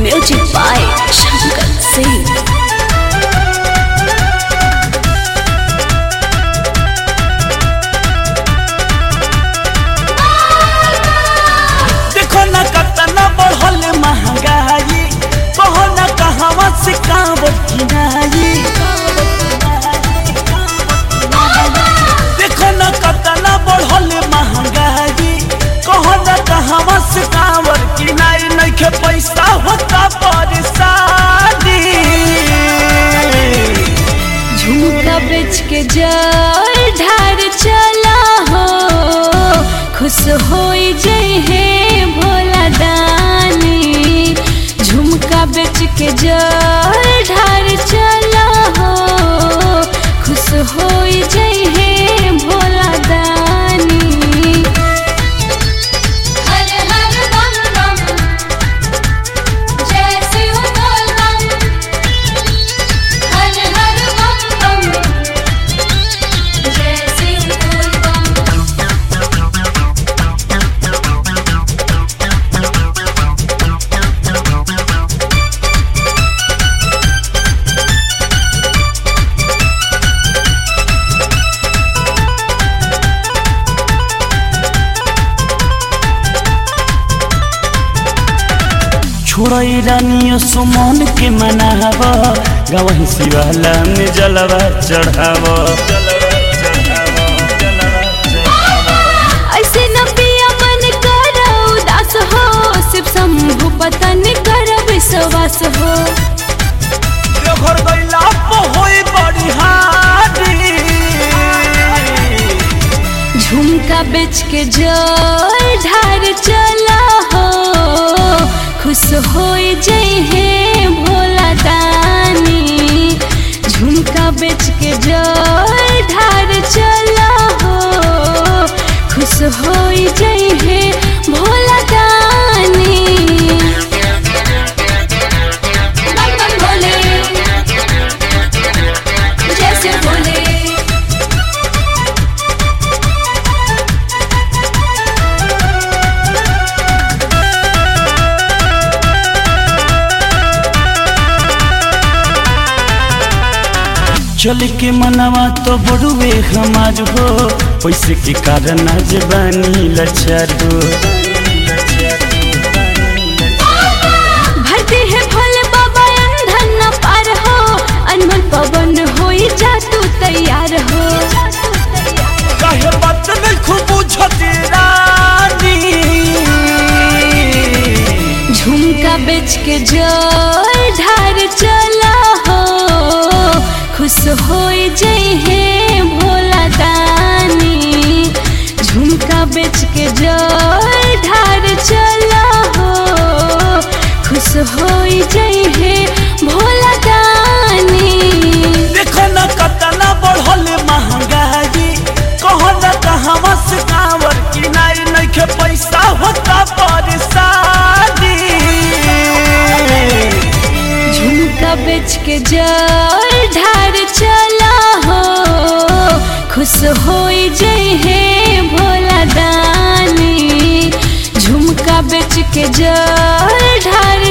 Music by Shankar Singh. देखो न कतना बढ़ल महंगाई कहो न कहवा से कांवर किनाई देखो न कतना बढ़ल महंगाई कहो न कहवा से कांवर किनाई नइखे पैसा होता परेशानी झुमका बेच के जल ढार चला हो खुश हो जई है भोला दानी झुमका बेच के जल ढार चला हो खुश हो जई है भोला दानी हर हर बम बम जय शिव बोल बम हर हर बम बम जय शिव बोल बम छोड़ई रानियो सुमन के मनाव गवही शिवाला में जलवा चढ़ाव ऐसे न पिया मन कर उदास हो शिव शंभु पतन कर विश्वास हो घर गैला होई बड़ी हारी झुमका बेच के जल ढार चला हो खुश हो जई है भोला दानी झुमका बेच के जल ढार चला हो खुश हो जई है भोला दानी बम बम भोले जय शिव भोले चल के मनवा तो बड़ुए हमार हो पैसे के कारण आज बानी लचार हो भरते हैं भोले बाबा अंधन न पार हो अनमन पवन हो जा तू तैयार हो काहे बात नहीं खूब बुझती रानी झुमका बेच के जल ढार चला हो खुश हो जई है भोला दानी झुमका बेच के जल ढार चला हो खुश हो जई है भोला दानी देखो न कतना बढ़ल महंगाई कहो न कहवा से कांवर किनाई नइखे पैसा होता परेशानी झुमका बेच के जल ढार चला हो खुश हो जई है भोला दानी झुमका बेच के जल ढार